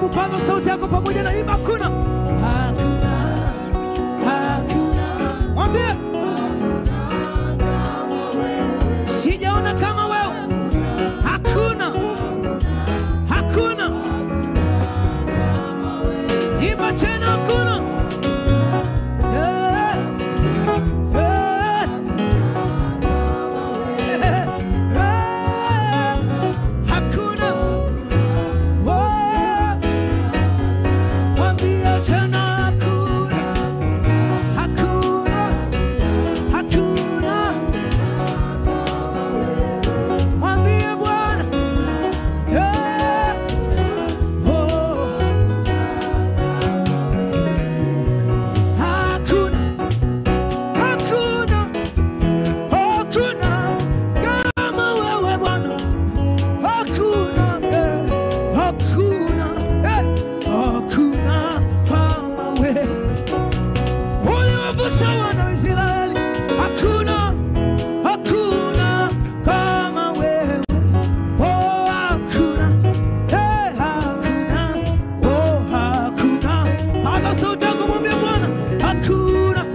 Hebu paza sauti yako pamoja na imba, hakuna hakuna hakuna, mwambie sijaona kama wewe, hakuna hakuna, imba tena, hakuna Eh, eh, eh, eh, hakuna Oh, mwambie tena hakuna hakuna hakuna mwambie Bwana Eh, oh. Hakuna, hakuna, hakuna kama wewe Bwana. Hakuna, eh, hakuna, eh, hakuna kama wewe. Uliwavusha wana wa Israeli. Hakuna, hakuna kama wewe. Oh, hakuna, eh, hakuna, oh, hakuna. Paza sauti yako mwambie Bwana, hakuna.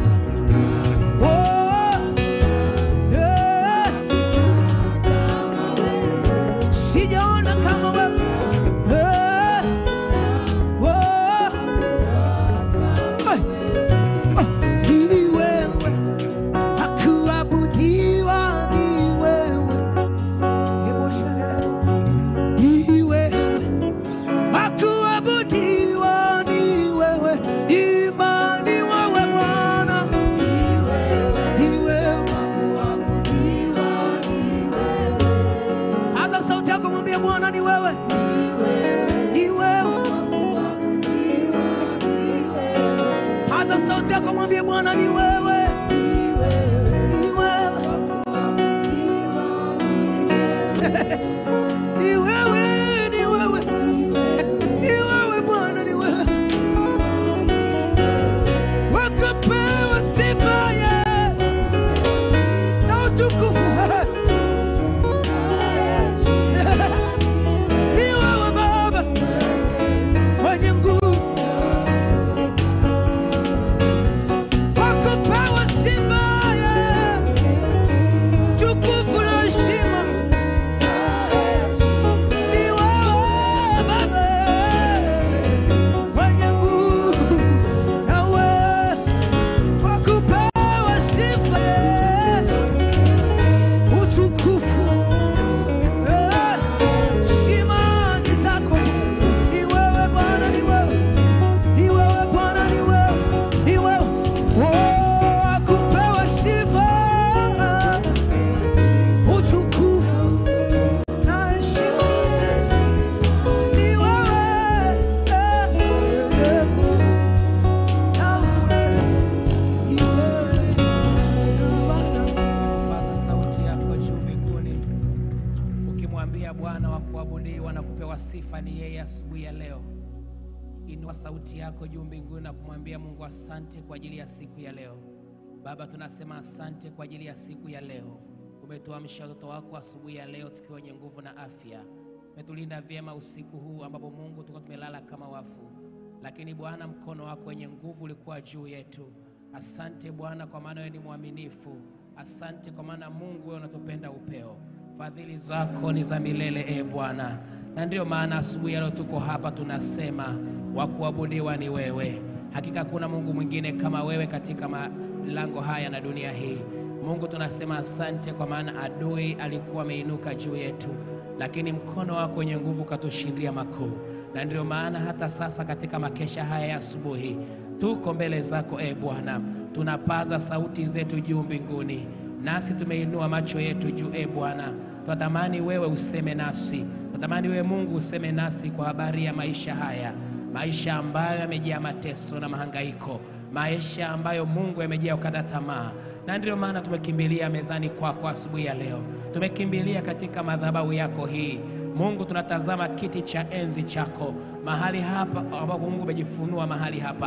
Oh, eh, sijaona kama wewe. Eh, oh, eh, oh, ni wewe. Hakuabudiwa ni wewe. Hebu shangilia. Ni wewe. Hakuabudiwa ni wewe. Imani wewe Bwana. Ni wewe. Paza sauti yako mwambie Bwana ni wewe. Ni wewe. Paza sauti yako mwambie Bwana ni wewe. Ni wewe. Ni wewe, ni wewe. Ni wewe Bwana, ni wewe. Wakapewa sifa ye na utukufu. Ni wewe Baba mwenye nguvu. Wakapewa sifa ye tukufu na heshima. Ni wewe Baba mwenye nguvu, na wewe wakupewa sifa, utukufu, heshima ni zako. Ni wewe Bwana, ni wewe, ni wewe Bwana, ni wewe, ni wewe, oh, wakupewa sifa, utukufu na heshima. Ni wewe, eh, eh, na wewe, ni wewe, Bwana. Paza sauti yako juu mbinguni, ukimwambia Bwana wa kuabudiwa na kupewa sifa ni yeye asubuhi ya leo. Inua sauti yako juu mbinguni na kumwambia Mungu asante kwa ajili ya siku ya leo. Baba, tunasema asante kwa ajili ya siku ya leo. Umetuamsha watoto wako asubuhi ya leo tukiwa wenye nguvu na afya. Umetulinda vyema usiku huu ambapo Mungu tulikuwa tumelala kama wafu, lakini Bwana mkono wako wenye nguvu ulikuwa juu yetu. Asante Bwana kwa maana wewe ni mwaminifu. Asante kwa maana Mungu wewe unatupenda upeo. Fadhili zako ni za milele, e Bwana, na ndiyo maana asubuhi ya leo tuko hapa tunasema wa kuabudiwa ni wewe. Hakika kuna Mungu mwingine kama wewe katika malango haya na dunia hii. Mungu tunasema asante, kwa maana adui alikuwa ameinuka juu yetu, lakini mkono wako wenye nguvu katushindia makuu, na ndiyo maana hata sasa katika makesha haya ya asubuhi tuko mbele zako e Bwana, tunapaza sauti zetu juu mbinguni, nasi tumeinua macho yetu juu e Bwana, twatamani wewe useme nasi, twatamani wewe Mungu useme nasi kwa habari ya maisha haya, maisha ambayo yamejaa mateso na mahangaiko, maisha ambayo Mungu yamejaa ukata tamaa, na ndiyo maana tumekimbilia mezani kwako asubuhi ya leo, tumekimbilia katika madhabahu yako hii Mungu, tunatazama kiti cha enzi chako mahali hapa ambapo Mungu umejifunua mahali hapa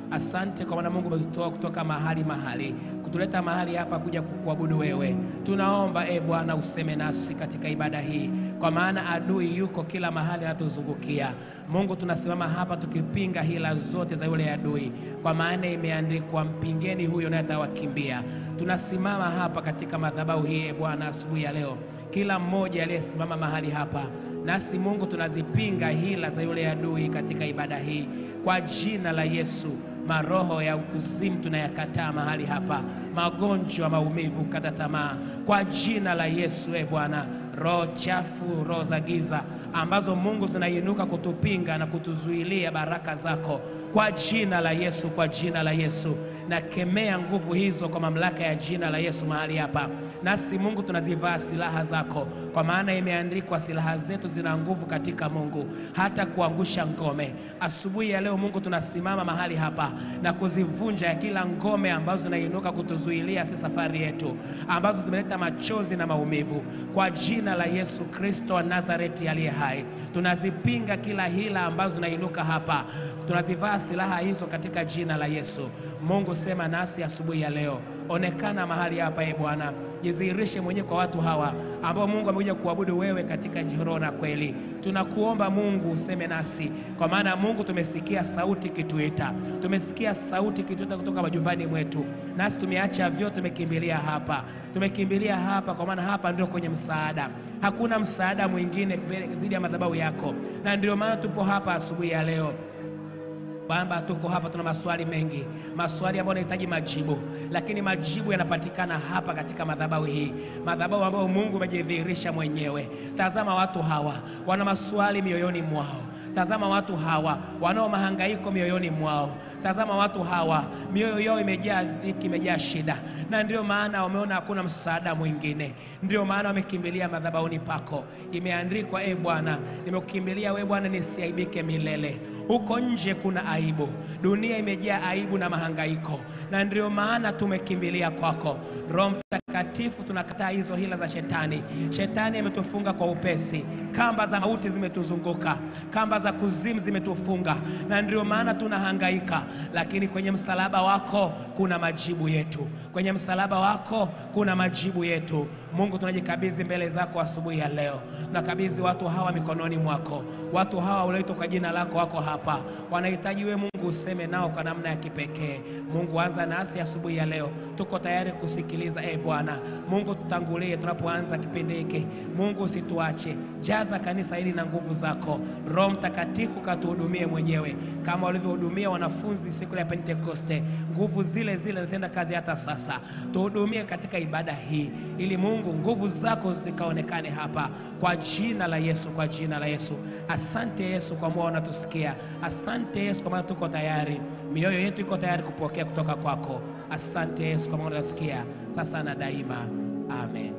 Asante kwa maana Mungu umetutoa kutoka mahali mahali kutuleta mahali hapa kuja kukuabudu wewe. Tunaomba e Bwana useme nasi katika ibada hii, kwa maana adui yuko kila mahali anatuzungukia. Mungu, tunasimama hapa tukipinga hila zote za yule adui, kwa maana imeandikwa, mpingeni huyo naye atawakimbia. Tunasimama hapa katika madhabahu hii e Bwana asubuhi ya leo, kila mmoja aliyesimama mahali hapa nasi Mungu tunazipinga hila za yule adui katika ibada hii kwa jina la Yesu. Maroho ya ukuzimu tunayakataa mahali hapa, magonjwa, maumivu, kata tamaa kwa jina la Yesu. E Bwana, roho chafu, roho za giza ambazo Mungu zinainuka kutupinga na kutuzuilia baraka zako kwa jina la Yesu, kwa jina la Yesu nakemea nguvu hizo kwa mamlaka ya jina la Yesu mahali hapa. Nasi Mungu tunazivaa silaha zako, kwa maana imeandikwa, silaha zetu zina nguvu katika Mungu hata kuangusha ngome. Asubuhi ya leo Mungu, tunasimama mahali hapa na kuzivunja ya kila ngome ambazo zinainuka kutuzuilia si safari yetu, ambazo zimeleta machozi na maumivu, kwa jina la Yesu Kristo wa Nazareti aliye hai, tunazipinga kila hila ambazo zinainuka hapa, tunazivaa silaha hizo katika jina la Yesu. Mungu, sema nasi asubuhi ya leo, onekana mahali hapa e Bwana, jidhihirishe mwenyewe kwa watu hawa ambao Mungu amekuja kuabudu wewe katika roho na kweli. Tunakuomba Mungu useme nasi, kwa maana Mungu tumesikia sauti kituita, tumesikia sauti kituita kutoka majumbani mwetu, nasi tumeacha vyote, tumekimbilia hapa, tumekimbilia hapa, kwa maana hapa ndio kwenye msaada. Hakuna msaada mwingine zaidi ya madhabahu yako, na ndio maana tupo hapa asubuhi ya leo kwamba tuko hapa, tuna maswali mengi, maswali ambayo yanahitaji majibu, lakini majibu yanapatikana hapa katika madhabahu hii, madhabahu ambayo Mungu amejidhihirisha mwenyewe. Tazama watu hawa wana maswali mioyoni mwao. Tazama watu hawa wanao mahangaiko mioyoni mwao. Tazama watu hawa mioyo yao imejaa dhiki, imejaa shida, na ndio maana wameona hakuna msaada mwingine, ndio maana wamekimbilia madhabahuni pako. Imeandikwa, e Bwana, nimekukimbilia wewe Bwana, nisiaibike milele. Huko nje kuna aibu, dunia imejaa aibu na mahangaiko, na ndio maana tumekimbilia kwako. Roho Mtakatifu, tunakataa hizo hila za shetani. Shetani ametufunga kwa upesi, kamba za mauti zimetuzunguka, kamba za kuzimu zimetufunga, na ndio maana tunahangaika, lakini kwenye msalaba wako kuna majibu yetu, kwenye msalaba wako kuna majibu yetu. Mungu, tunajikabidhi mbele zako asubuhi ya leo, tunakabidhi watu hawa mikononi mwako. Watu hawa walioitwa kwa jina lako wako hapa, wanahitaji wewe Mungu useme nao kwa namna ya kipekee. Mungu, anza nasi asubuhi ya leo, tuko tayari kusikiliza. E Bwana Mungu, tutangulie tunapoanza kipindi hiki. Mungu, usituache, jaza kanisa hili na nguvu zako. Roho Mtakatifu, katuhudumie mwenyewe kama walivyohudumia wanafunzi siku ya Pentekoste. Nguvu zile zile zinatenda kazi hata sasa. Tuhudumie katika ibada hii, ili Mungu nguvu zako zikaonekane hapa, kwa jina la Yesu, kwa jina la Yesu. Asante Yesu kwa moyo unatusikia. Asante Yesu kwa maana tuko tayari, mioyo yetu iko tayari kupokea kutoka kwako. Asante Yesu kwa maana unatusikia sasa na daima. Amen.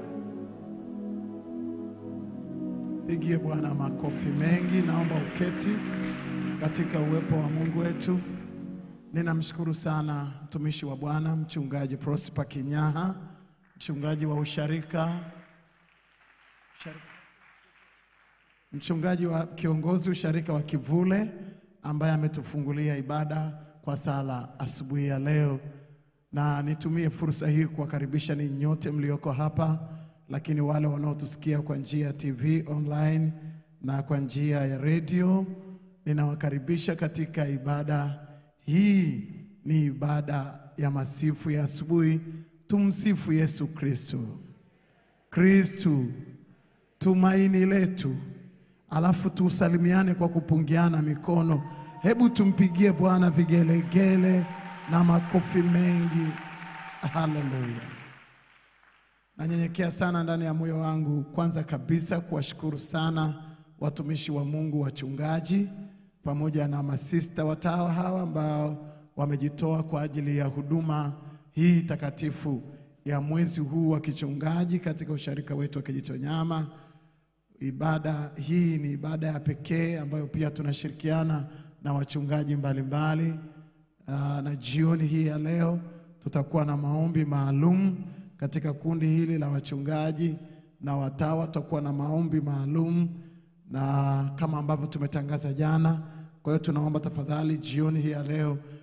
Pigie Bwana makofi mengi. Naomba uketi katika uwepo wa Mungu wetu. Ninamshukuru sana mtumishi wa Bwana mchungaji Prosper Kinyaha, mchungaji wa usharika, usharika mchungaji wa kiongozi usharika wa Kivule ambaye ametufungulia ibada kwa sala asubuhi ya leo, na nitumie fursa hii kuwakaribisha ninyi nyote mlioko hapa, lakini wale wanaotusikia kwa njia ya TV online na kwa njia ya redio, ninawakaribisha katika ibada hii. Ni ibada ya masifu ya asubuhi. Tumsifu Yesu Kristo. Kristu tumaini letu. Alafu tusalimiane kwa kupungiana mikono. Hebu tumpigie Bwana vigelegele na makofi mengi. Haleluya! Nanyenyekea sana ndani ya moyo wangu, kwanza kabisa kuwashukuru sana watumishi wa Mungu, wachungaji pamoja na masista watawa hawa ambao wamejitoa kwa ajili ya huduma hii takatifu ya mwezi huu wa kichungaji katika usharika wetu wa Kijitonyama. Ibada hii ni ibada ya pekee ambayo pia tunashirikiana na wachungaji mbalimbali mbali. Aa, na jioni hii ya leo tutakuwa na maombi maalum katika kundi hili la wachungaji na watawa, tutakuwa na maombi maalum na kama ambavyo tumetangaza jana. Kwa hiyo tunaomba tafadhali, jioni hii ya leo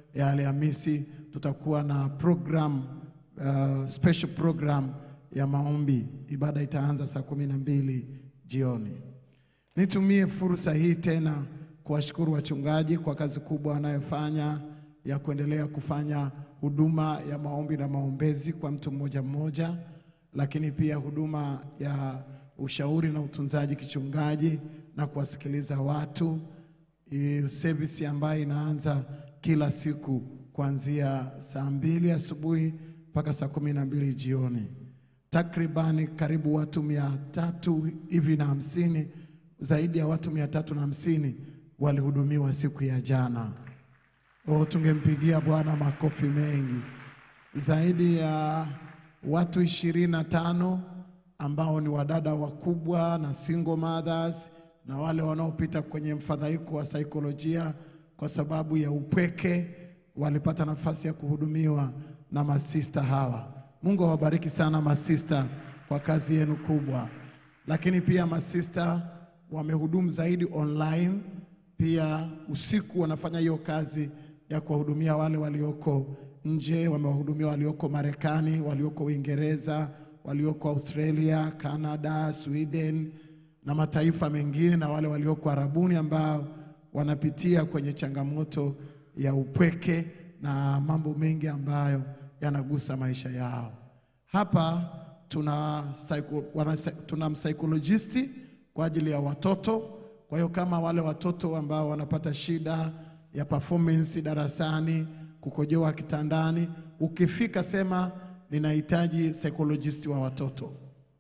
ya Alhamisi tutakuwa na program uh, special program ya maombi. Ibada itaanza saa kumi na mbili jioni. Nitumie fursa hii tena kuwashukuru wachungaji kwa kazi kubwa wanayofanya ya kuendelea kufanya huduma ya maombi na maombezi kwa mtu mmoja mmoja, lakini pia huduma ya ushauri na utunzaji kichungaji na kuwasikiliza watu. Hii service ambayo inaanza kila siku kuanzia saa mbili asubuhi mpaka saa kumi na mbili jioni. Takribani karibu watu mia tatu hivi na hamsini, zaidi ya watu mia tatu na hamsini walihudumiwa siku ya jana. Oh, tungempigia Bwana makofi mengi. Zaidi ya watu ishirini na tano ambao ni wadada wakubwa na single mothers na wale wanaopita kwenye mfadhaiko wa saikolojia kwa sababu ya upweke walipata nafasi ya kuhudumiwa na masista hawa. Mungu awabariki sana masista kwa kazi yenu kubwa, lakini pia masista wamehudumu zaidi online pia usiku wanafanya hiyo kazi ya kuwahudumia wale walioko nje. Wamewahudumia walioko Marekani, walioko Uingereza, walioko Australia, Canada, Sweden na mataifa mengine, na wale walioko Arabuni ambao wanapitia kwenye changamoto ya upweke na mambo mengi ambayo yanagusa maisha yao. Hapa tuna, psycho, wana, tuna msaikolojist kwa ajili ya watoto. Kwa hiyo kama wale watoto ambao wanapata shida ya performance darasani, kukojoa kitandani, ukifika sema ninahitaji psychologist wa watoto.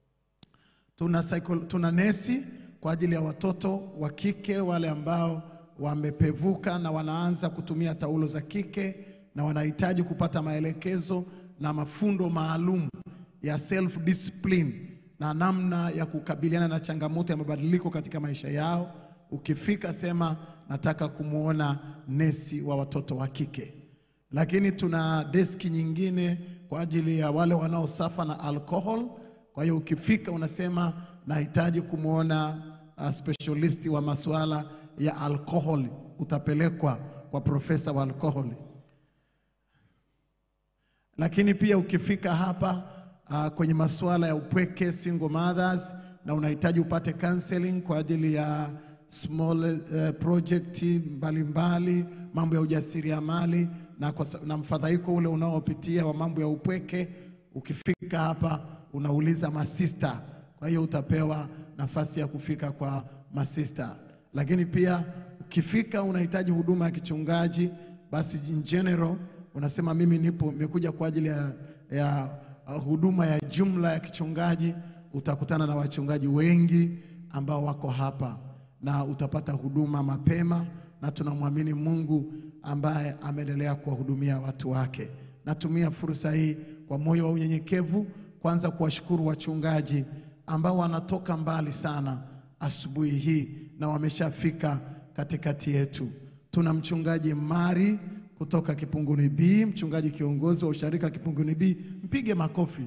Tuna, psycho, tuna nesi kwa ajili ya watoto wa kike wale ambao wamepevuka na wanaanza kutumia taulo za kike na wanahitaji kupata maelekezo na mafundo maalum ya self discipline na namna ya kukabiliana na changamoto ya mabadiliko katika maisha yao. Ukifika sema nataka kumwona nesi wa watoto wa kike. Lakini tuna deski nyingine kwa ajili ya wale wanaosafa na alcohol. Kwa hiyo ukifika unasema nahitaji kumwona uh, specialist wa masuala ya alcohol, utapelekwa kwa profesa wa alcohol. Lakini pia ukifika hapa uh, kwenye masuala ya upweke single mothers, na unahitaji upate counseling kwa ajili ya small uh, project mbalimbali, mambo ya ujasiriamali na, kwa sa- na mfadhaiko ule unaopitia wa mambo ya upweke, ukifika hapa unauliza masista. Kwa hiyo utapewa nafasi ya kufika kwa masista. Lakini pia ukifika unahitaji huduma ya kichungaji, basi in general unasema mimi nipo nimekuja kwa ajili ya, ya uh, huduma ya jumla ya kichungaji. Utakutana na wachungaji wengi ambao wako hapa na utapata huduma mapema, na tunamwamini Mungu ambaye ameendelea kuwahudumia watu wake. Natumia fursa hii kwa moyo wa unyenyekevu, kwanza kuwashukuru wachungaji ambao wanatoka mbali sana asubuhi hii na wameshafika katikati yetu. Tuna mchungaji Mari kutoka Kipunguni B, mchungaji kiongozi wa usharika Kipunguni B, mpige makofi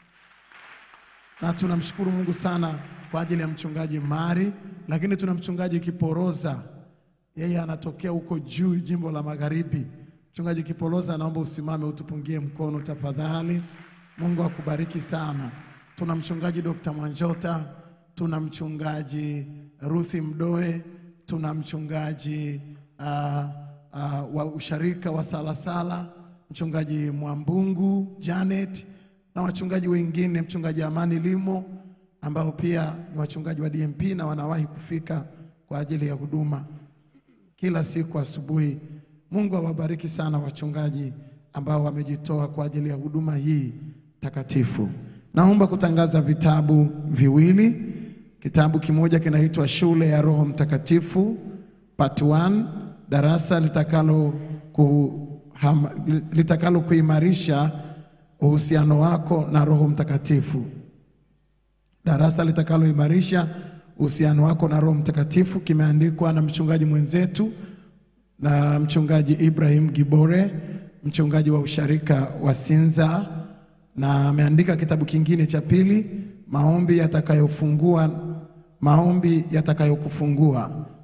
na tunamshukuru Mungu sana kwa ajili ya mchungaji Mari, lakini tuna mchungaji Kiporoza, yeye anatokea huko juu jimbo la Magharibi. Mchungaji Kiporoza, naomba usimame utupungie mkono tafadhali. Mungu akubariki sana. Tuna mchungaji Dr. Mwanjota, tuna mchungaji Ruthi Mdoe, tuna mchungaji uh, uh, wa usharika wa Salasala, mchungaji Mwambungu Janet na wachungaji wengine, mchungaji Amani Limo ambao pia ni wachungaji wa DMP na wanawahi kufika kwa ajili ya huduma kila siku asubuhi. Mungu awabariki sana wachungaji ambao wamejitoa kwa ajili ya huduma hii takatifu. Naomba kutangaza vitabu viwili. Kitabu kimoja kinaitwa Shule ya Roho Mtakatifu Part 1, darasa litakalo kuhama, litakalo kuimarisha uhusiano wako na Roho Mtakatifu darasa litakaloimarisha uhusiano wako na Roho Mtakatifu kimeandikwa na mchungaji mwenzetu na mchungaji Ibrahim Gibore, mchungaji wa usharika wa Sinza, na ameandika kitabu kingine cha pili, maombi yatakayofungua maombi yatakayokufungua,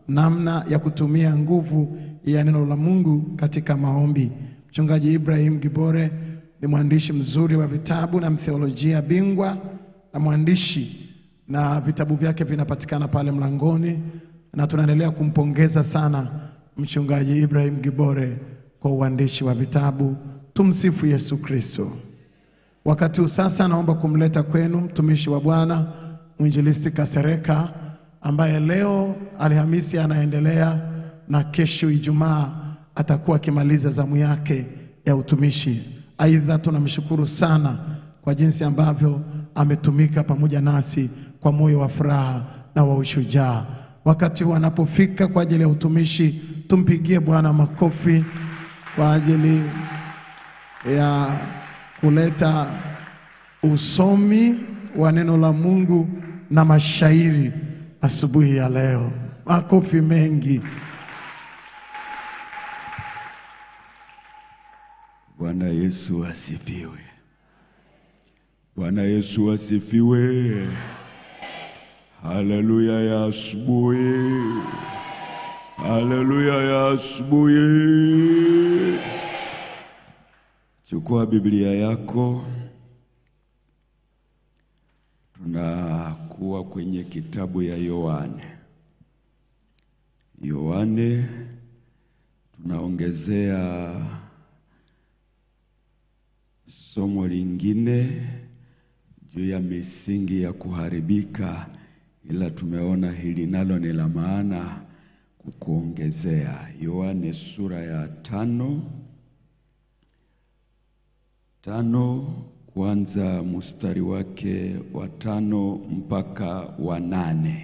namna ya kutumia nguvu ya neno la Mungu katika maombi. Mchungaji Ibrahim Gibore ni mwandishi mzuri wa vitabu na mtheolojia bingwa na mwandishi, na vitabu vyake vinapatikana pale mlangoni, na tunaendelea kumpongeza sana mchungaji Ibrahim Gibore kwa uandishi wa vitabu. Tumsifu Yesu Kristo. Wakati huu sasa, naomba kumleta kwenu mtumishi wa Bwana mwinjilisti Kasereka ambaye leo Alhamisi anaendelea na kesho Ijumaa atakuwa akimaliza zamu yake ya utumishi. Aidha, tunamshukuru sana kwa jinsi ambavyo ametumika pamoja nasi kwa moyo wa furaha na wa ushujaa. Wakati huu anapofika kwa ajili ya utumishi, tumpigie Bwana makofi kwa ajili ya kuleta usomi wa neno la Mungu na mashairi asubuhi ya leo. Makofi mengi. Bwana Yesu asifiwe. Bwana Yesu asifiwe. Haleluya ya asubuhi. Haleluya ya asubuhi. Chukua Biblia yako. Tunakuwa kwenye kitabu ya Yohane. Yohane tunaongezea somo lingine juu ya misingi ya kuharibika, ila tumeona hili nalo ni la maana kukuongezea. Yohane sura ya tano tano kuanza mstari wake wa tano mpaka wa nane.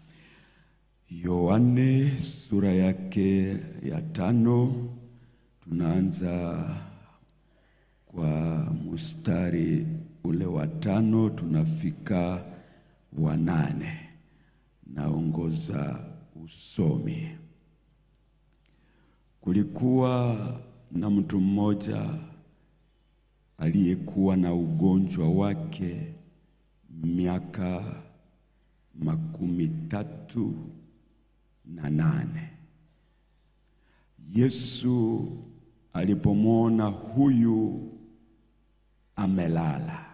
Yohane sura yake ya tano tunaanza kwa mstari ule wa tano tunafika wa nane. Naongoza usomi. Kulikuwa na mtu mmoja aliyekuwa na ugonjwa wake miaka makumi tatu na nane. Yesu alipomwona huyu amelala,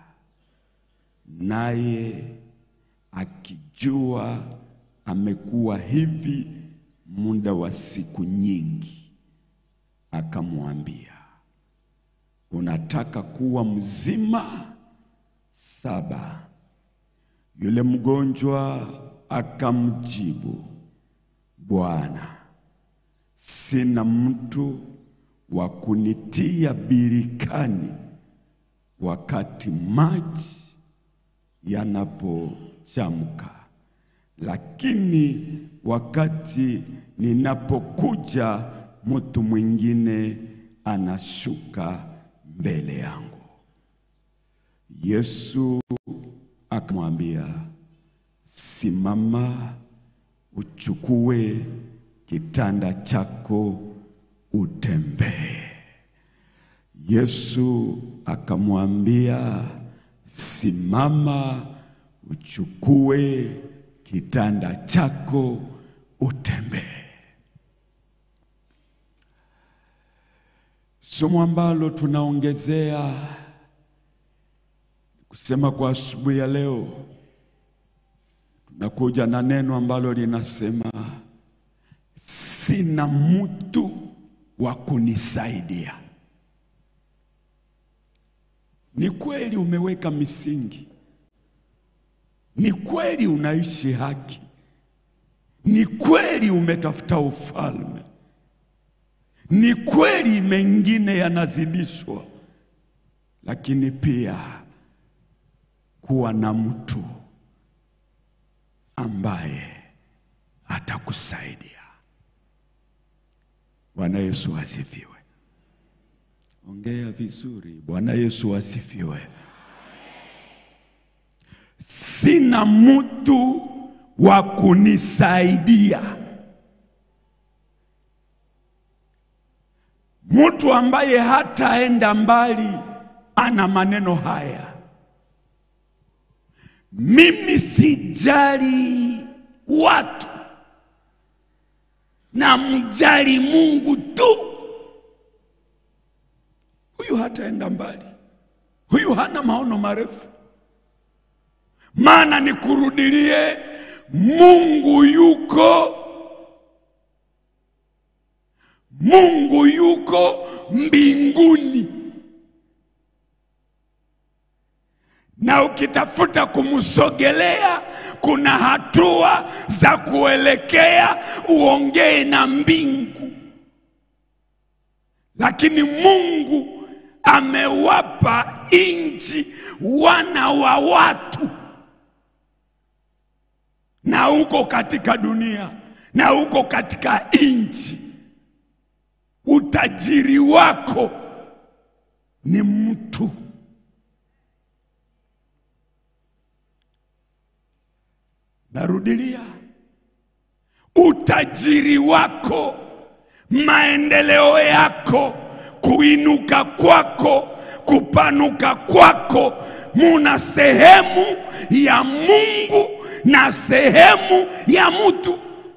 naye akijua amekuwa hivi muda wa siku nyingi, akamwambia, unataka kuwa mzima? Saba. Yule mgonjwa akamjibu, Bwana, sina mtu wa kunitia birikani wakati maji yanapochamka, lakini wakati ninapokuja, mtu mwingine anashuka mbele yangu. Yesu akamwambia, simama, uchukue kitanda chako utembee. Yesu akamwambia, simama, uchukue kitanda chako utembee. Somo ambalo tunaongezea kusema kwa asubuhi ya leo, tunakuja na neno ambalo linasema sina mtu wa kunisaidia. Ni kweli umeweka misingi, ni kweli unaishi haki, ni kweli umetafuta ufalme, ni kweli mengine yanazidishwa, lakini pia kuwa na mtu ambaye atakusaidia. Bwana Yesu asifiwe. Ongea vizuri. Bwana Yesu asifiwe. Sina mtu wa kunisaidia, mtu ambaye hataenda mbali. Ana maneno haya, mimi sijali watu, na mjali Mungu tu, huyu hataenda mbali, huyu hana maono marefu. Maana nikurudilie, Mungu yuko, Mungu yuko mbinguni, na ukitafuta kumsogelea kuna hatua za kuelekea uongee na mbingu, lakini Mungu amewapa nchi wana wa watu, na uko katika dunia na uko katika nchi. Utajiri wako ni mtu. Narudilia, utajiri wako, maendeleo yako, kuinuka kwako, kupanuka kwako, muna sehemu ya Mungu na sehemu ya mtu.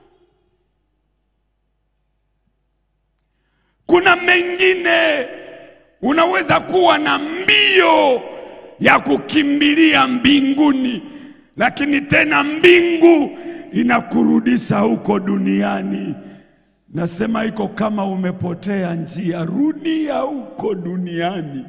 Kuna mengine unaweza kuwa na mbio ya kukimbilia mbinguni, lakini tena mbingu inakurudisha huko duniani. Nasema iko kama umepotea njia, rudia huko duniani.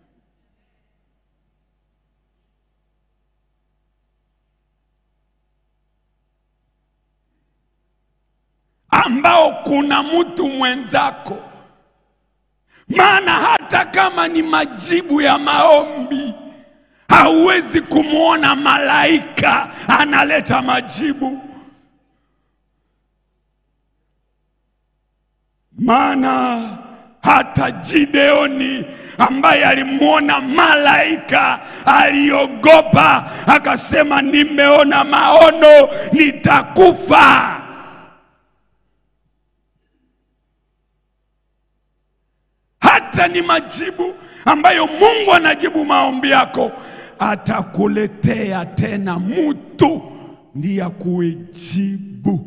ambao kuna mtu mwenzako maana hata kama ni majibu ya maombi, hauwezi kumwona malaika analeta majibu. Maana hata Gideoni ambaye alimwona malaika aliogopa, akasema, nimeona maono, nitakufa. hata ni majibu ambayo Mungu anajibu maombi yako, atakuletea tena mtu ndiye akuijibu.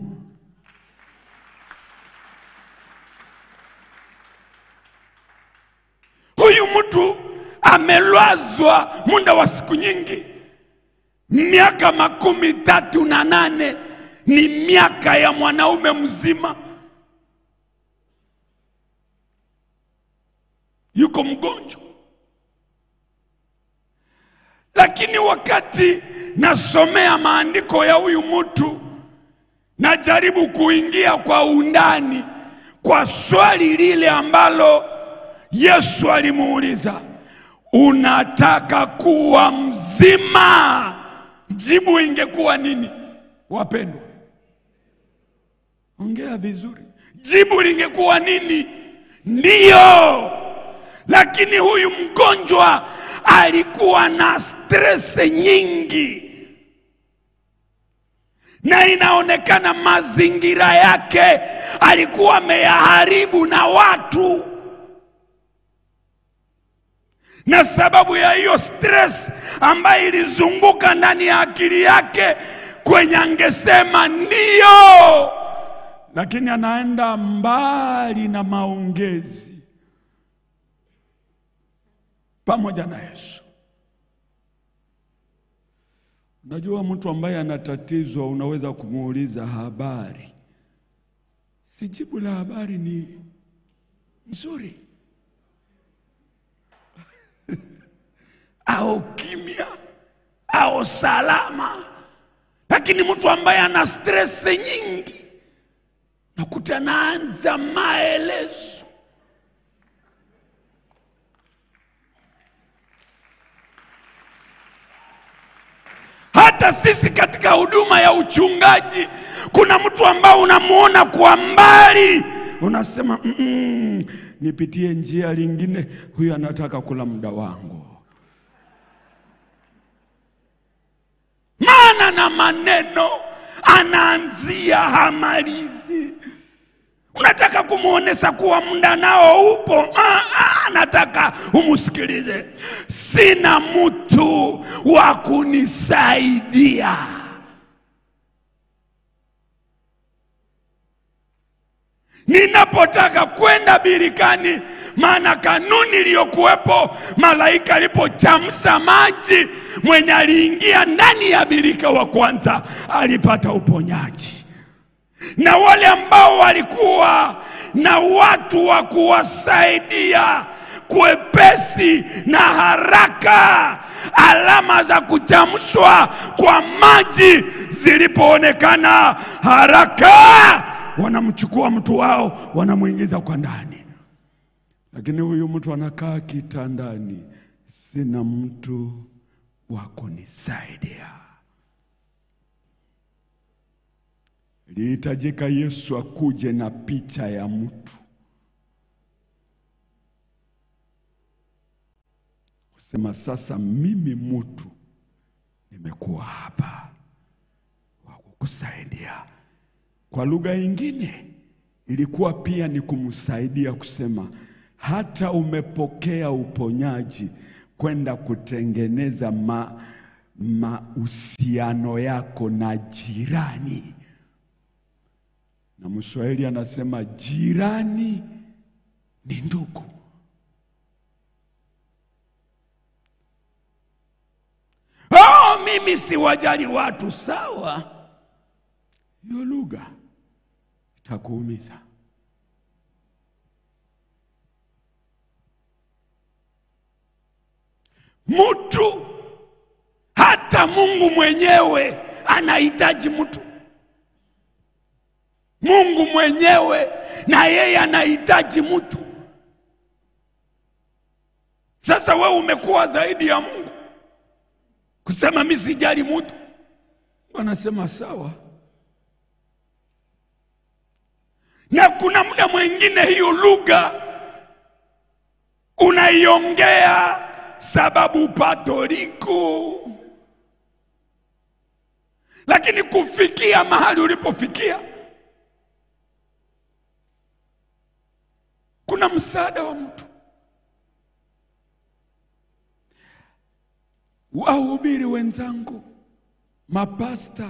Huyu mtu amelazwa muda wa siku nyingi, miaka makumi tatu na nane ni miaka ya mwanaume mzima. yuko mgonjwa, lakini wakati nasomea maandiko ya huyu mtu, najaribu kuingia kwa undani kwa swali lile ambalo Yesu alimuuliza, unataka kuwa mzima? Jibu ingekuwa nini, wapendwa? Ongea vizuri. Jibu lingekuwa nini? Ndiyo lakini huyu mgonjwa alikuwa na stress nyingi, na inaonekana mazingira yake alikuwa ameyaharibu na watu, na sababu ya hiyo stress ambayo ilizunguka ndani ya akili yake, kwenye angesema ndiyo, lakini anaenda mbali na maongezi pamoja na Yesu. Unajua, mtu ambaye anatatizwa unaweza kumuuliza habari, si jibu la habari ni nzuri au kimya au salama, lakini mtu ambaye ana stress nyingi nakuta naanza maelezo hata sisi katika huduma ya uchungaji kuna mtu ambao unamuona kwa mbali unasema mm -mm, nipitie njia lingine, huyu anataka kula muda wangu. Maana na maneno anaanzia hamalizi. Unataka kumwonyesha kuwa muda nao upo. Ah, ah, nataka umsikilize. Sina mtu wa kunisaidia. ninapotaka kwenda birikani, maana kanuni iliyokuwepo, malaika alipochamsha maji, mwenye aliingia ndani ya birika wa kwanza alipata uponyaji, na wale ambao walikuwa na watu wa kuwasaidia kwepesi na haraka, alama za kuchamshwa kwa maji zilipoonekana haraka, wanamchukua mtu wao wanamwingiza kwa ndani. Lakini huyu mtu anakaa kitandani, sina mtu wa kunisaidia. Ilihitajika Yesu akuje na picha ya mtu kusema, sasa mimi mtu nimekuwa hapa wa kukusaidia. Kwa lugha nyingine ilikuwa pia ni kumsaidia kusema, hata umepokea uponyaji kwenda kutengeneza ma mahusiano yako na jirani. Na Mswahili anasema jirani ni ndugu. Oh, mimi siwajali watu. Sawa, hiyo lugha itakuumiza. Mtu hata Mungu mwenyewe anahitaji mtu. Mungu mwenyewe na yeye anahitaji mtu. Sasa wewe umekuwa zaidi ya Mungu kusema mimi sijali mtu. Mungu anasema sawa. Na kuna muda mwingine hiyo lugha unaiongea sababu pato liko, lakini kufikia mahali ulipofikia kuna msaada wa mtu. Wahubiri wenzangu, mapasta,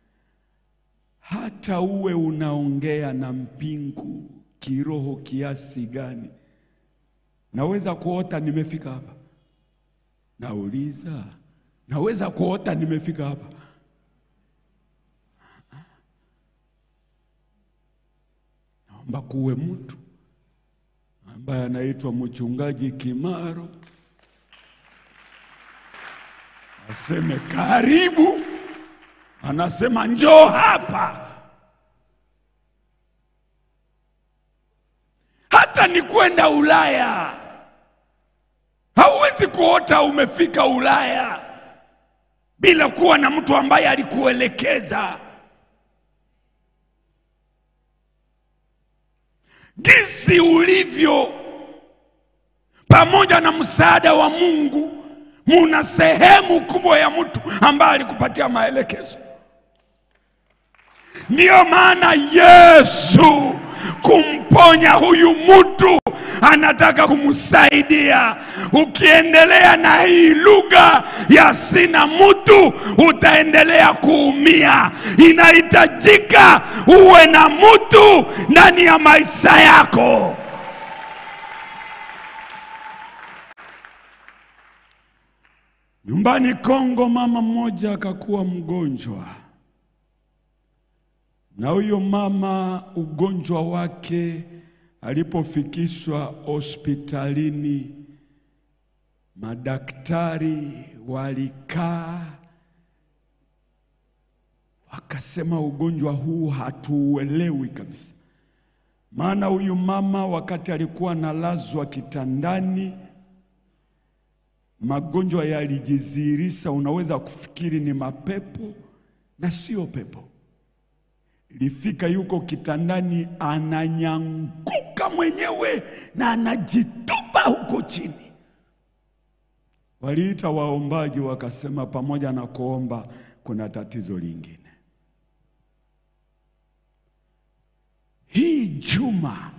hata uwe unaongea na mbingu kiroho kiasi gani, naweza kuota nimefika hapa. Nauliza, naweza kuota nimefika hapa? Naomba kuwe mtu ambaye anaitwa mchungaji Kimaro aseme karibu, anasema njoo hapa. Hata ni kwenda Ulaya, hauwezi kuota umefika Ulaya bila kuwa na mtu ambaye alikuelekeza. Jinsi ulivyo pamoja na msaada wa Mungu, muna sehemu kubwa ya mtu ambaye alikupatia maelekezo. Ndiyo maana Yesu kumponya huyu mtu anataka kumsaidia. Ukiendelea na hii lugha ya sina mtu, utaendelea kuumia. Inahitajika uwe na mtu ndani ya maisha yako. Nyumbani Kongo, mama mmoja akakuwa mgonjwa, na huyo mama ugonjwa wake alipofikishwa hospitalini, madaktari walikaa wakasema, ugonjwa huu hatuuelewi kabisa. Maana huyu mama wakati alikuwa analazwa kitandani magonjwa yalijidhihirisha, unaweza kufikiri ni mapepo na sio pepo. Ilifika yuko kitandani, ananyanguka mwenyewe na anajitupa huko chini. Waliita waombaji, wakasema pamoja na kuomba, kuna tatizo lingine. Hii juma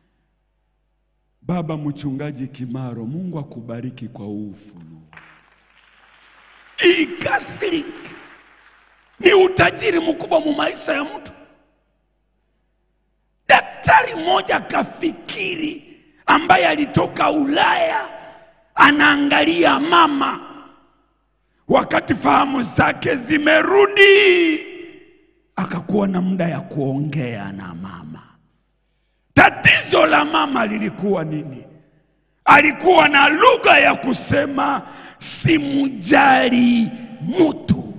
Baba Mchungaji Kimaro, Mungu akubariki kwa huu ufunuo. Hii counseling ni utajiri mkubwa mu maisha ya mtu. daktari mmoja kafikiri, ambaye alitoka Ulaya, anaangalia mama, wakati fahamu zake zimerudi, akakuwa na muda ya kuongea na mama. Tatizo la mama lilikuwa nini? Alikuwa na lugha ya kusema simujali mutu,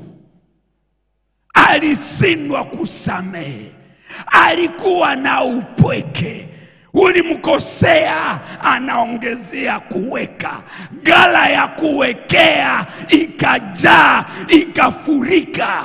alishindwa kusamehe, alikuwa na upweke. Ulimkosea, anaongezea kuweka, gala ya kuwekea ikajaa, ikafurika.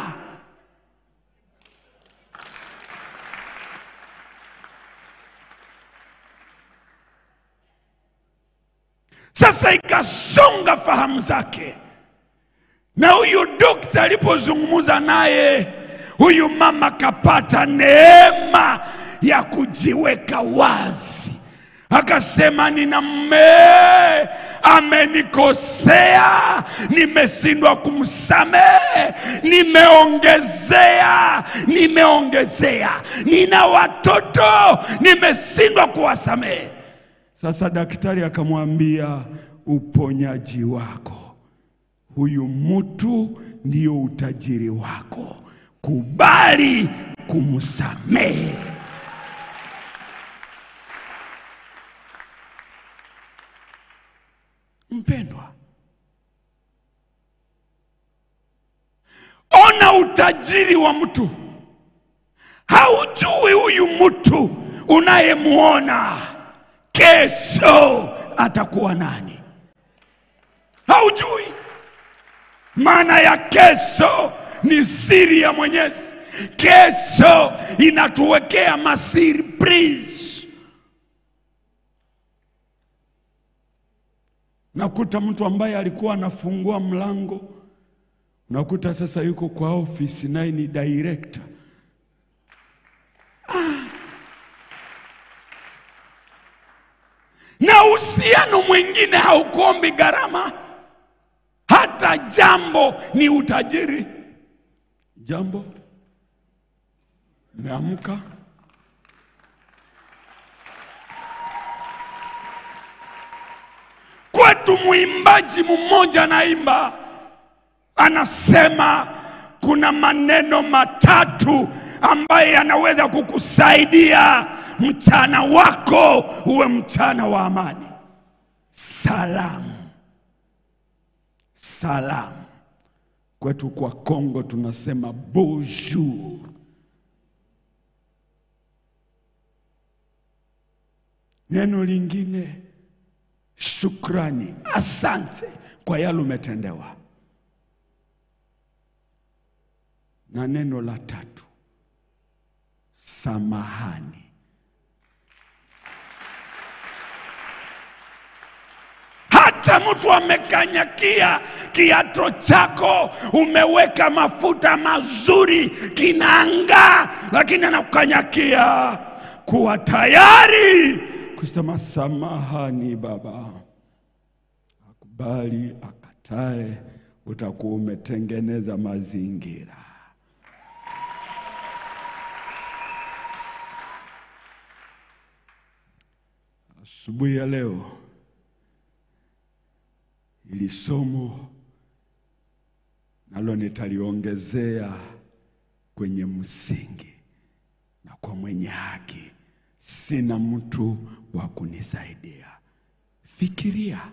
Sasa ikasonga fahamu zake, na huyu dokta alipozungumza naye, huyu mama kapata neema ya kujiweka wazi, akasema, nina mme amenikosea, nimeshindwa kumsamehe, nimeongezea, nimeongezea, nina watoto, nimeshindwa kuwasamehe. Sasa daktari akamwambia, uponyaji wako, huyu mtu ndio utajiri wako, kubali kumsamehe. Mpendwa, ona utajiri wa mtu. Haujui huyu mtu unayemwona kesho atakuwa nani, haujui. Maana ya kesho ni siri ya Mwenyezi. Kesho inatuwekea masurprise. Nakuta mtu ambaye alikuwa anafungua mlango, nakuta sasa yuko kwa ofisi, naye ni director. na uhusiano mwingine haukuombi gharama, hata jambo ni utajiri. Jambo, meamka kwetu. Mwimbaji mmoja anaimba, anasema kuna maneno matatu ambaye yanaweza kukusaidia mchana wako uwe mchana wa amani. Salamu, salamu. Kwetu kwa Kongo tunasema bonjour. Neno lingine shukrani, asante kwa yale umetendewa, na neno la tatu samahani. hata mtu amekanyakia kiato chako, umeweka mafuta mazuri, kinaangaa, lakini anakukanyakia, kuwa tayari kusema samahani baba. Akubali akatae, utakuwa umetengeneza mazingira. Asubuhi ya leo ili somo nalo nitaliongezea kwenye msingi, na kwa mwenye haki sina mtu wa kunisaidia. Fikiria,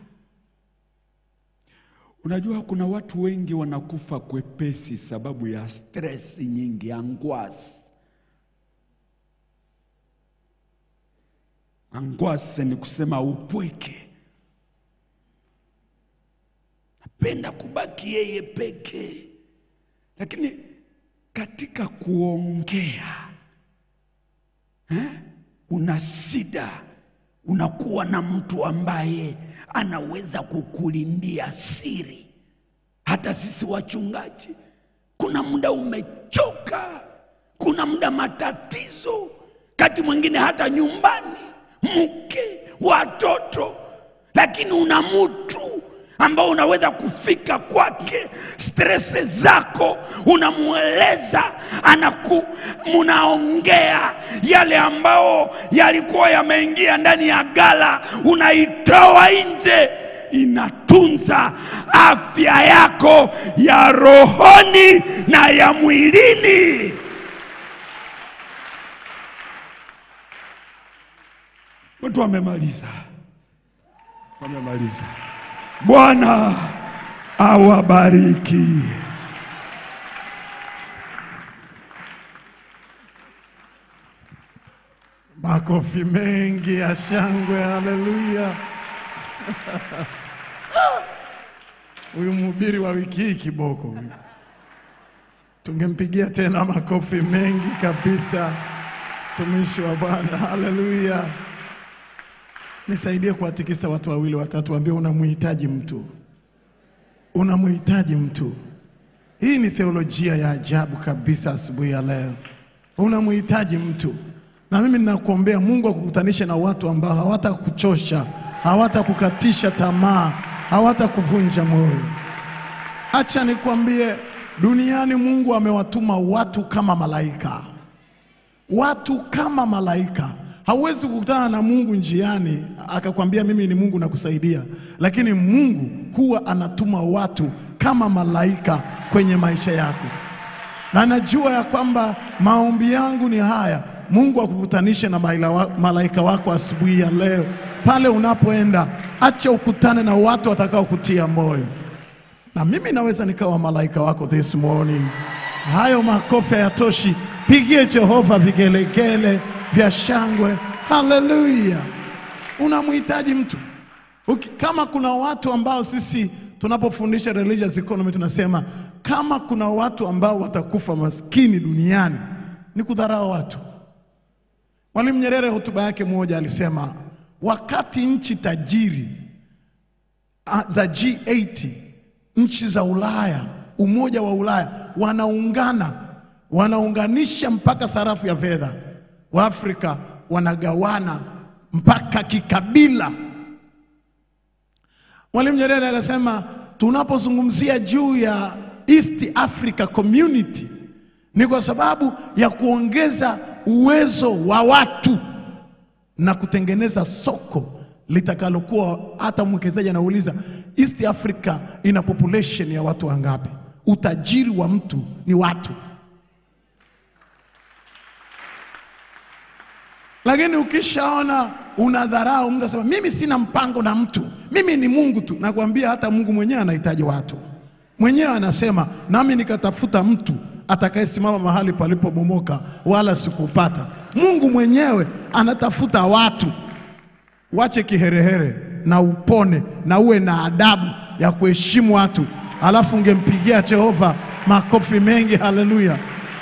unajua kuna watu wengi wanakufa kwepesi sababu ya stress nyingi, angwasi. Angwasi ni kusema upweke penda kubaki yeye peke, lakini katika kuongea eh, una shida, unakuwa na mtu ambaye anaweza kukulindia siri. Hata sisi wachungaji, kuna muda umechoka, kuna muda matatizo, kati mwingine hata nyumbani, mke, watoto, lakini una mtu ambao unaweza kufika kwake, stresi zako unamweleza, anaku munaongea yale ambao yalikuwa yameingia ndani ya gala, unaitoa nje, inatunza afya yako ya rohoni na ya mwilini. Watu wamemaliza, wamemaliza. Bwana awabariki. Makofi mengi ya shangwe, haleluya! Huyu mhubiri wa wiki hii kiboko huyu, tungempigia tena makofi mengi kabisa, mtumishi wa Bwana, haleluya! Nisaidie kuwatikisa watu wawili watatu, waambie unamhitaji mtu, unamhitaji mtu. Hii ni theolojia ya ajabu kabisa asubuhi ya leo. Unamhitaji mtu, na mimi ninakuombea Mungu akukutanishe na watu ambao hawatakuchosha, hawatakukatisha tamaa, hawatakuvunja moyo. Acha nikwambie, duniani Mungu amewatuma watu kama malaika, watu kama malaika. Hauwezi kukutana na Mungu njiani akakwambia mimi ni Mungu nakusaidia, lakini Mungu huwa anatuma watu kama malaika kwenye maisha yako, na najua ya kwamba maombi yangu ni haya, Mungu akukutanishe na maila wa- malaika wako asubuhi ya leo. Pale unapoenda, acha ukutane na watu watakao kutia moyo na mimi naweza nikawa malaika wako this morning. Hayo makofi hayatoshi, pigie Jehova vigelegele vya shangwe. Haleluya! Unamhitaji mtu Uki, kama kuna watu ambao sisi tunapofundisha religious economy tunasema kama kuna watu ambao watakufa maskini duniani ni kudharau watu. Mwalimu Nyerere hotuba yake moja alisema wakati nchi tajiri ah, za G80 nchi za Ulaya, umoja wa Ulaya wanaungana, wanaunganisha mpaka sarafu ya fedha, Waafrika wanagawana mpaka kikabila. Mwalimu Nyerere akasema tunapozungumzia juu ya East Africa Community ni kwa sababu ya kuongeza uwezo wa watu na kutengeneza soko litakalokuwa hata mwekezaji anauliza East Africa ina population ya watu wangapi? Utajiri wa mtu ni watu. Lakini ukishaona unadharau mtu asema mimi sina mpango na mtu, mimi ni Mungu tu. Nakwambia hata Mungu mwenyewe anahitaji watu. Mwenyewe anasema nami nikatafuta mtu atakayesimama mahali palipobomoka, wala sikupata. Mungu mwenyewe anatafuta watu. Wache kiherehere na upone na uwe na adabu ya kuheshimu watu, alafu ungempigia Jehova makofi mengi. Haleluya!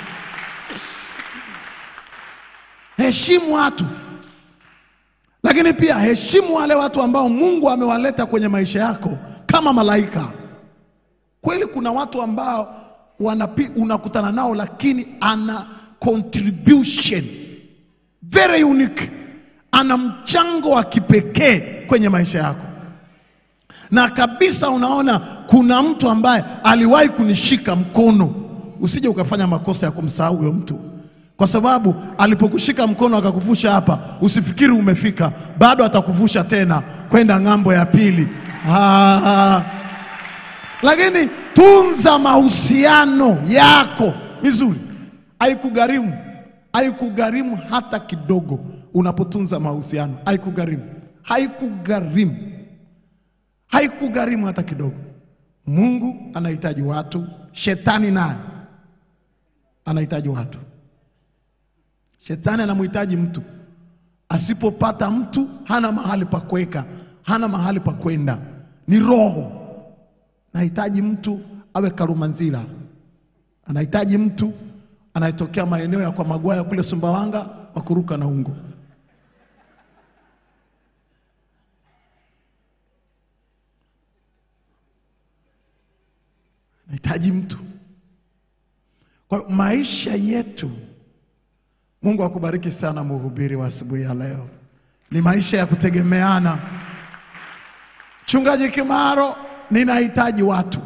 Heshimu watu, lakini pia heshimu wale watu ambao Mungu amewaleta kwenye maisha yako kama malaika. Kweli kuna watu ambao wanapi, unakutana nao lakini ana contribution very unique, ana mchango wa kipekee kwenye maisha yako, na kabisa unaona kuna mtu ambaye aliwahi kunishika mkono. Usije ukafanya makosa ya kumsahau huyo mtu, kwa sababu alipokushika mkono akakuvusha hapa, usifikiri umefika, bado atakuvusha tena kwenda ng'ambo ya pili. Ah, lakini tunza mahusiano yako vizuri, haikugharimu haikugharimu hata kidogo. Unapotunza mahusiano haikugharimu, haikugharimu, haikugharimu hata kidogo. Mungu anahitaji watu, shetani naye anahitaji watu. Shetani anamhitaji mtu, asipopata mtu hana mahali pa kuweka, hana mahali pa kwenda, ni roho anahitaji mtu awe Karumanzira, anahitaji mtu anayetokea maeneo ya kwa Magwaya kule Sumbawanga, wakuruka na ungo. Anahitaji mtu. Kwa hiyo maisha yetu, Mungu akubariki sana, mhubiri wa asubuhi ya leo, ni maisha ya kutegemeana. Mchungaji Kimaro ninahitaji watu.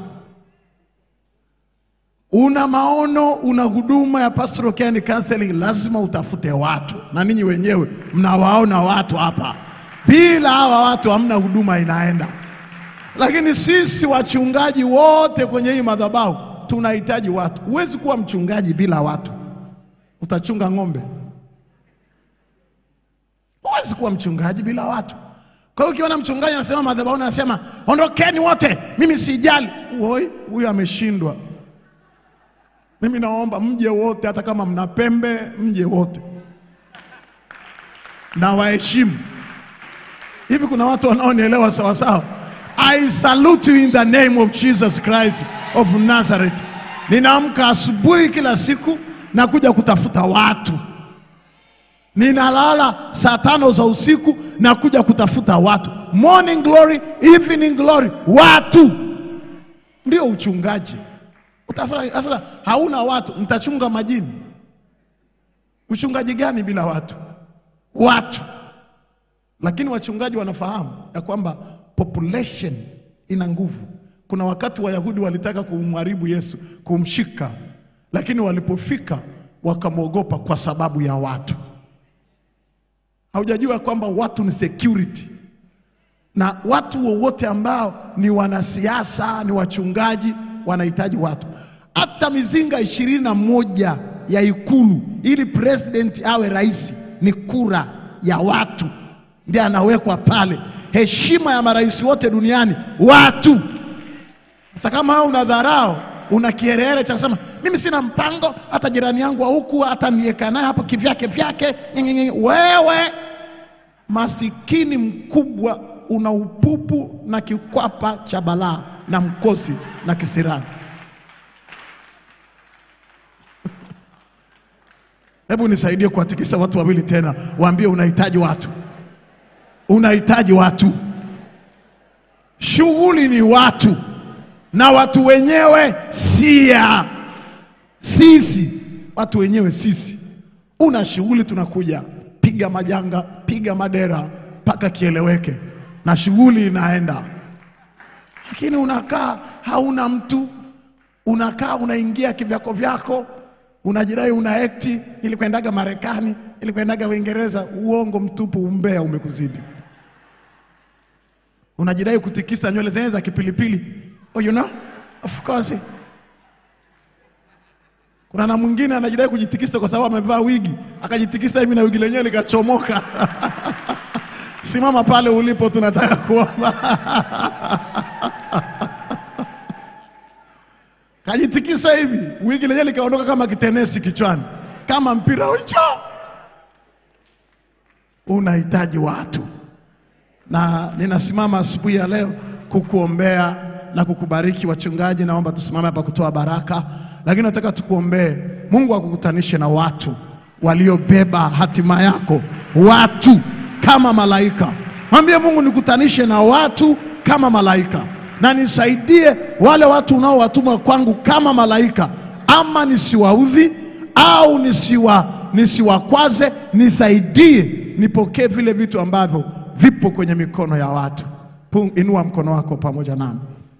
Una maono, una huduma ya pastoral care and counseling, lazima utafute watu, na ninyi wenyewe mnawaona watu hapa. Bila hawa watu hamna huduma inaenda. Lakini sisi wachungaji wote kwenye hii madhabahu tunahitaji watu. Huwezi kuwa mchungaji bila watu. Utachunga ng'ombe? Huwezi kuwa mchungaji bila watu. Kwa hiyo ukiona mchungaji anasema madhabahu, anasema ondokeni wote, mimi sijali, Woi, huyu ameshindwa. Mimi naomba mje wote, hata kama mna pembe, mje wote na waheshimu. Hivi kuna watu wanaonielewa sawa sawa? I salute you in the name of Jesus Christ of Nazareth. Ninaamka asubuhi kila siku na kuja kutafuta watu. Ninalala saa tano za usiku na kuja kutafuta watu. Morning glory, evening glory, watu ndio uchungaji. Utasa- Sasa hauna watu, mtachunga majini. Uchungaji gani bila watu? Watu. Lakini wachungaji wanafahamu ya kwamba population ina nguvu. Kuna wakati Wayahudi walitaka kumharibu Yesu, kumshika, lakini walipofika wakamwogopa kwa sababu ya watu. Haujajua kwamba watu ni security, na watu wowote ambao ni wanasiasa, ni wachungaji, wanahitaji watu. Hata mizinga ishirini na moja ya Ikulu ili president awe rais ni kura ya watu, ndiye anawekwa pale. Heshima ya marais wote duniani watu. Sasa kama wewe una dharau, una kiherehere cha kusema mimi sina mpango, hata jirani yangu wa huku hata niliyekaa naye hapo kivyake vyake, nyinyi- wewe masikini mkubwa, una upupu na kikwapa cha balaa na mkosi na kisirani. Hebu nisaidie kuwatikisa watu wawili tena, waambie unahitaji watu, unahitaji watu. Shughuli ni watu, na watu wenyewe sia sisi, watu wenyewe sisi. Una shughuli, tunakuja piga majanga, piga madera mpaka kieleweke, na shughuli inaenda. Lakini unakaa hauna mtu, unakaa unaingia kivyako vyako, unajidai una ekti, ilikwendaga Marekani, ilikwendaga Uingereza. Uongo mtupu, umbea umekuzidi. Unajidai kutikisa nywele zenyewe za kipilipili. Oh, you know? Of course. Kuna na mwingine anajidai kujitikisa kwa sababu amevaa wigi, akajitikisa hivi na wigi lenyewe likachomoka. Simama pale ulipo, tunataka kuomba. Kajitikisa hivi, wigi lenyewe likaondoka kama kitenesi kichwani, kama mpira wicho. Unahitaji watu na ninasimama asubuhi ya leo kukuombea na kukubariki. Wachungaji, naomba tusimame hapa kutoa baraka, lakini nataka tukuombee Mungu akukutanishe na watu waliobeba hatima yako, watu kama malaika. Mwambie Mungu, nikutanishe na watu kama malaika, na nisaidie wale watu unaowatuma kwangu kama malaika, ama nisiwaudhi au nisiwa nisiwakwaze, nisaidie nipokee vile vitu ambavyo vipo kwenye mikono ya watu. Pung- Inua mkono wako pamoja nami,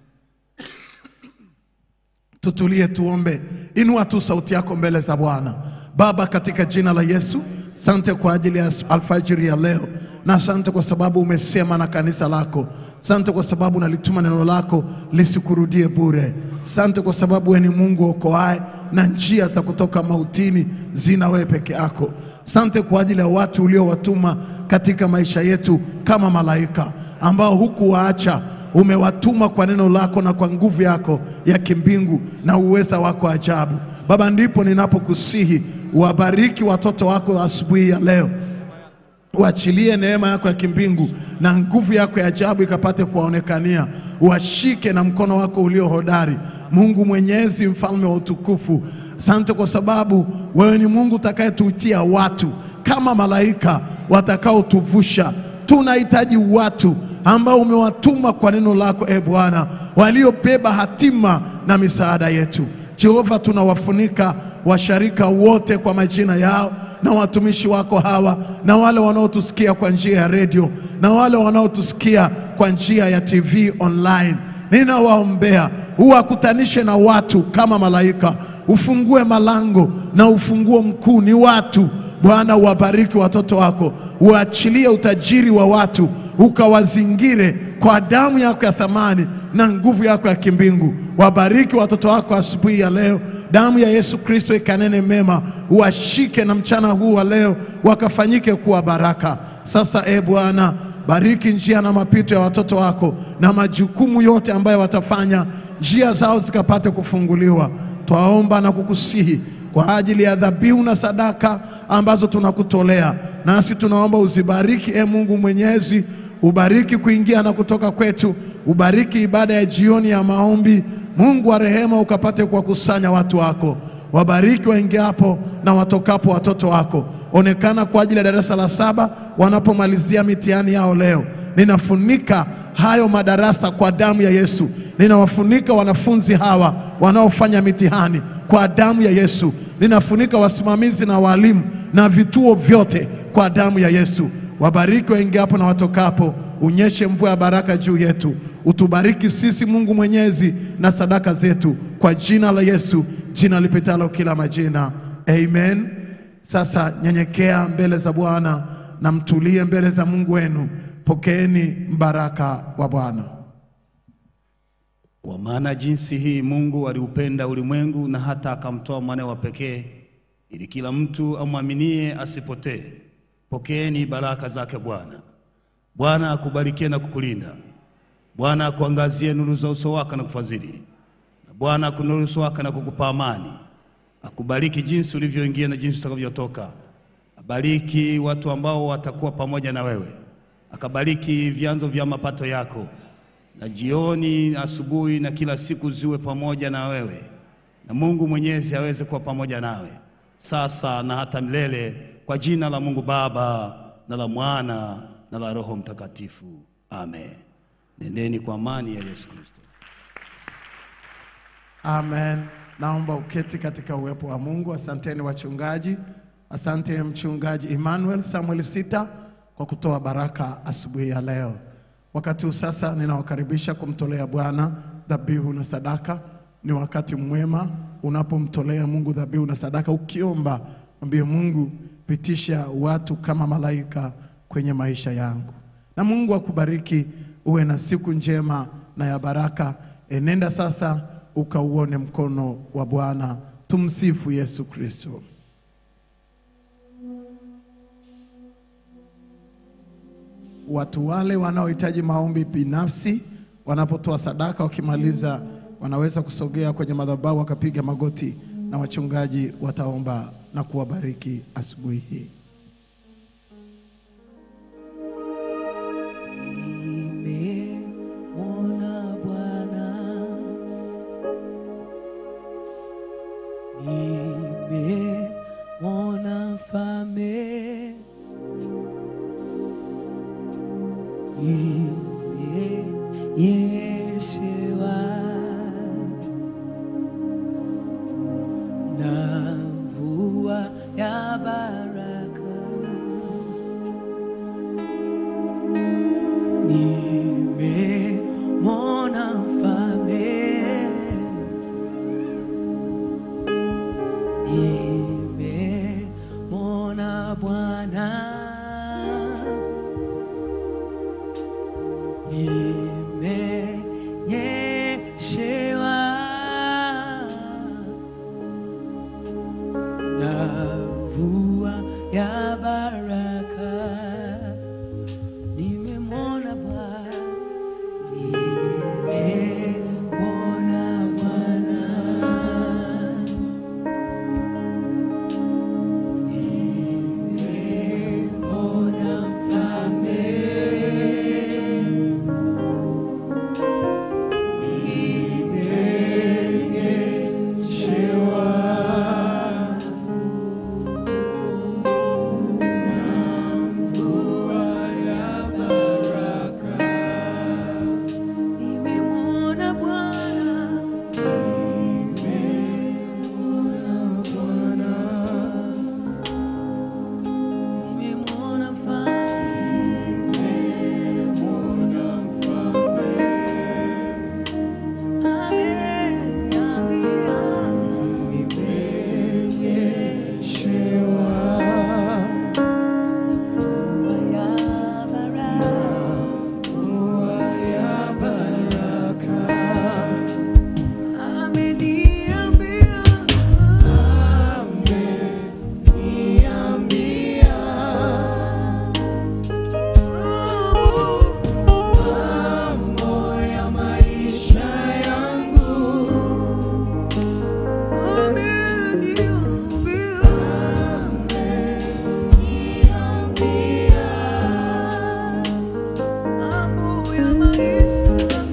tutulie, tuombe. Inua tu sauti yako mbele za Bwana. Baba, katika jina la Yesu, sante kwa ajili ya alfajiri ya leo, na asante kwa sababu umesema na kanisa lako. Sante kwa sababu nalituma neno lako lisikurudie bure. Sante kwa sababu wewe ni Mungu okoaye na njia za kutoka mautini zina wewe peke yako. Sante kwa ajili ya watu uliowatuma katika maisha yetu kama malaika ambao hukuwaacha umewatuma kwa neno lako na kwa nguvu yako ya kimbingu na uweza wako ajabu. Baba, ndipo ninapokusihi wabariki watoto wako asubuhi ya leo uachilie neema yako ya kimbingu na nguvu yako ya ajabu ikapate kuwaonekania, washike na mkono wako ulio hodari. Mungu Mwenyezi, mfalme wa utukufu, asante kwa sababu wewe ni Mungu utakayetuitia watu kama malaika watakaotuvusha. Tunahitaji watu ambao umewatuma kwa neno lako, e Bwana, waliobeba hatima na misaada yetu. Jehova, tunawafunika washarika wote kwa majina yao na watumishi wako hawa na wale wanaotusikia kwa njia ya redio na wale wanaotusikia kwa njia ya TV online. ninawaombea uwakutanishe na watu kama malaika, ufungue malango na ufunguo mkuu ni watu. Bwana, uwabariki watoto wako, uachilie utajiri wa watu, ukawazingire kwa damu yako ya thamani na nguvu yako ya kimbingu. Wabariki watoto wako asubuhi ya leo, damu ya Yesu Kristo ikanene mema, uwashike na mchana huu wa leo wakafanyike kuwa baraka. Sasa e Bwana, bariki njia na mapito ya watoto wako na majukumu yote ambayo watafanya, njia zao zikapate kufunguliwa. Twaomba na kukusihi kwa ajili ya dhabihu na sadaka ambazo tunakutolea, nasi tunaomba uzibariki, e Mungu Mwenyezi, ubariki kuingia na kutoka kwetu, ubariki ibada ya jioni ya maombi. Mungu wa rehema, ukapate kuwakusanya watu wako, wabariki waingiapo na watokapo watoto wako. Onekana kwa ajili ya darasa la saba wanapomalizia mitihani yao leo. Ninafunika hayo madarasa kwa damu ya Yesu. Ninawafunika wanafunzi hawa wanaofanya mitihani kwa damu ya Yesu. Ninafunika wasimamizi na walimu na vituo vyote kwa damu ya Yesu. Wabariki waingiapo na watokapo, unyeshe mvua ya baraka juu yetu. Utubariki sisi Mungu Mwenyezi na sadaka zetu, kwa jina la Yesu, jina lipitalo kila majina, amen. Sasa nyenyekea mbele za Bwana na mtulie mbele za Mungu wenu. Pokeeni mbaraka wa Bwana. Kwa maana jinsi hii Mungu aliupenda ulimwengu na hata akamtoa mwanawe wa pekee, ili kila mtu amwaminie asipotee. Pokeeni baraka zake Bwana. Bwana akubarikie na kukulinda. Bwana akuangazie nuru za uso wake na kufadhili, na Bwana akunuru uso wake na kukupa amani. Akubariki jinsi ulivyoingia na jinsi utakavyotoka. Abariki watu ambao watakuwa pamoja na wewe, akabariki vyanzo vya mapato yako na jioni, asubuhi na kila siku ziwe pamoja na wewe, na Mungu Mwenyezi aweze kuwa pamoja nawe sasa na hata milele, kwa jina la Mungu Baba na la Mwana na la Roho Mtakatifu, amen. Nendeni kwa amani ya Yesu Kristo. Amen. Naomba uketi katika uwepo wa Mungu. Asanteni wachungaji, asante mchungaji Emmanuel Samuel Sita kwa kutoa baraka asubuhi ya leo. Wakati huu sasa ninawakaribisha kumtolea Bwana dhabihu na sadaka. Ni wakati mwema unapomtolea Mungu dhabihu na sadaka, ukiomba mwambie Mungu, pitisha watu kama malaika kwenye maisha yangu, na Mungu akubariki, uwe na siku njema na ya baraka. Enenda sasa ukauone mkono wa Bwana. Tumsifu Yesu Kristo. Watu wale wanaohitaji maombi binafsi wanapotoa sadaka, wakimaliza wanaweza kusogea kwenye madhabahu wakapiga magoti, na wachungaji wataomba na kuwabariki asubuhi hii. Nimemwona Bwana, nimemwona Mfalme, nimenyeshewa na mvua ya baraka. Nimemwona Mfalme, nimemwona Bwana, nimenyeshewa na mvua ya baraka. Nimemwona Bwana, nimemwona Bwana, nimemwona Mfalme, maisha